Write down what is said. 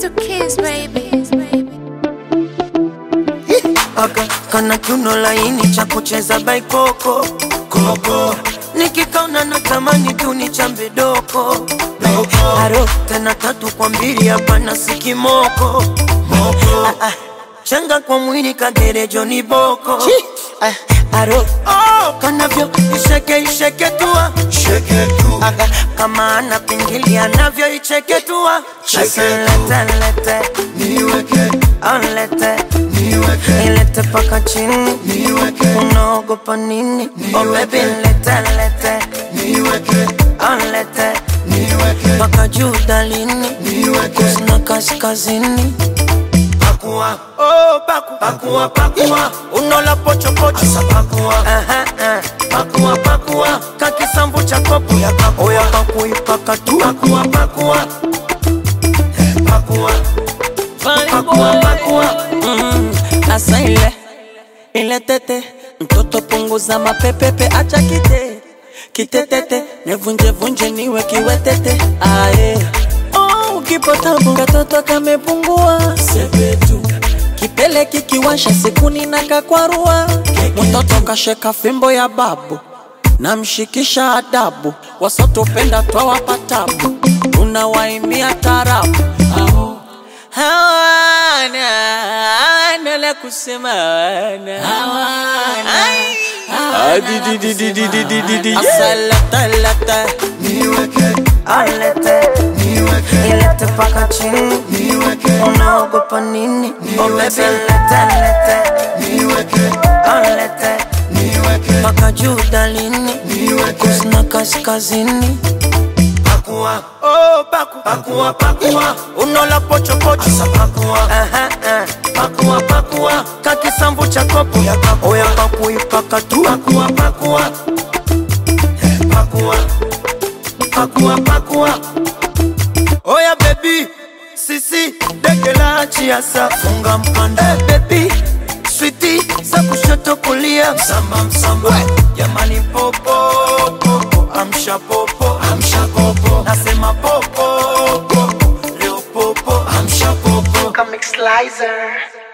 to kiss, baby. Aka kana kiuno laini cha kucheza baikoko koko nikikaona natamani tu ni chambe doko doko aro tena tatu kwa mbili hapana sikimoko moko ah, ah. changa kwa mwili kagerejo ni boko ah, aro oh, kanavyo isheke isheke tua Shake tu, Aga, kama ana pingili anavyo icheke tua Asa lete lete niweke, Onlete niweke, ilete paka chini niweke, unaogopa nini oh baby lete lete niweke, Onlete niweke, paka juu dalini niweke. kusina kaskazini pakua oh paku pakua pakua unola pocho pocho asa pakua aha aha pakua pakua kakisambu cha kopo ya pakua oya pakui pakatu pakua pakua Eh, pakua pakua pakua Mm, asa ile ile tete mtoto punguza mapepepe acha kite kitetete nevunje vunje niwe kiwetete aye oh, ukipata bunga toto kamepungua sepetu kipele kikiwasha sikuni na kakwarua mtoto kasheka fimbo ya babu namshikisha adabu wasotopenda twawapa tabu tunawaimbia tarabu Aho. hawana hawana la kusema hawana Ai. Adidididididididi. Asalatala. Niweke, Alete niweke, ilete paka chini niweke, unaogopa nini oh baby lete lete niweke, Alete niweke, paka juu dalini niweke. kusina kaskazini pakua oh paku pakua pakua unola pocho pocho asa pakua aha aha pakua pakua kakisambu cha kopo ya pakua oya pakui pakatu pakua pakua Eh, pakua pakua pakua oya baby sisi dege la achiasa funga mkanda hey, baby switi za kushoto kulia msamba msamba jamani popo popo amsha popo amsha popo nasema popo popo leo popo amsha popo Comic Slicer.